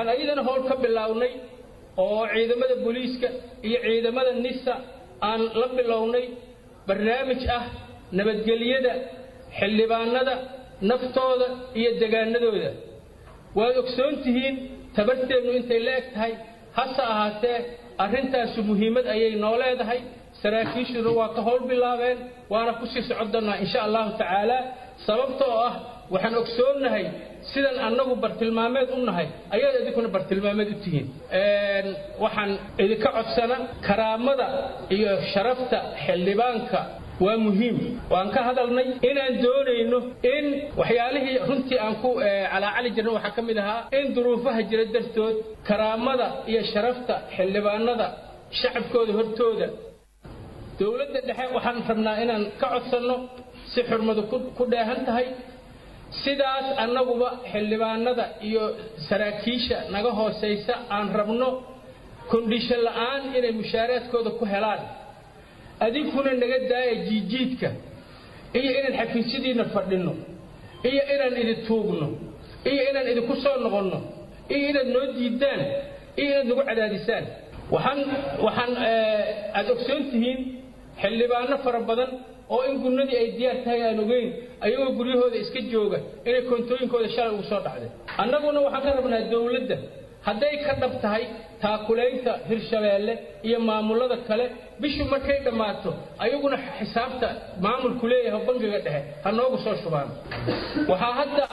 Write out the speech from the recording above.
waxaan ayadana howl ka bilownay oo ciidamada booliiska iyo ciidamada nisa aan la bilownay barnaamij ah nabadgelyada xildhibaanada naftooda iyo degaanadooda waad ogsoon tihiin tabarteennu intay la eg tahay hase ahaatee arrintaasu muhiimad ayay noo leedahay saraakiishuna waa ka howl bilaabeen waana ku sii socon doonnaa insha allahu tacaala sababta oo ah waxaan ogsoonnahay sidan annagu bartilmaameed u nahay ayaad idinkuna bartilmaameed u tihiin waxaan idinka codsana karaamada iyo sharafta xildhibaanka waa muhiim waan ka hadalnay inaan doonayno in waxyaalihii runtii aan ku calaacali jirna waxaa ka mid ahaa in duruufaha jira dartood karaamada iyo sharafta xildhibaanada shacabkooda hortooda dowladda dhexe waxaan rabnaa inaan ka codsanno si xurmadu ku dheehan tahay sidaas annaguba xildhibaanada iyo saraakiisha naga hoosaysa aan rabno kondhishan la'aan inay mushaaraadkooda ku helaan adinkuna naga daaya jiijiidka iyo inaan xafiisyadiinna fadhinno iyo inaan idin tuugno iyo inaan idinku soo noqonno iyo inaad noo diiddaan iyo inaad nagu cadaadisaan waxaan waxaan aad ogsoon tihiin xildhibaano fara badan oo in gunnadii ay diyaar tahay aan ogeyn ayagoo guryahooda iska jooga inay koontooyinkooda shalay ugu soo dhacday annaguna waxaan ka rabnaa dowladda hadday ka dhab tahay taakulaynta hirshabeelle iyo maamullada kale bishu markay dhammaato ayaguna xisaabta maamulku leeyahay bangiga dhexe ha noogu soo shubaan waxaa hadda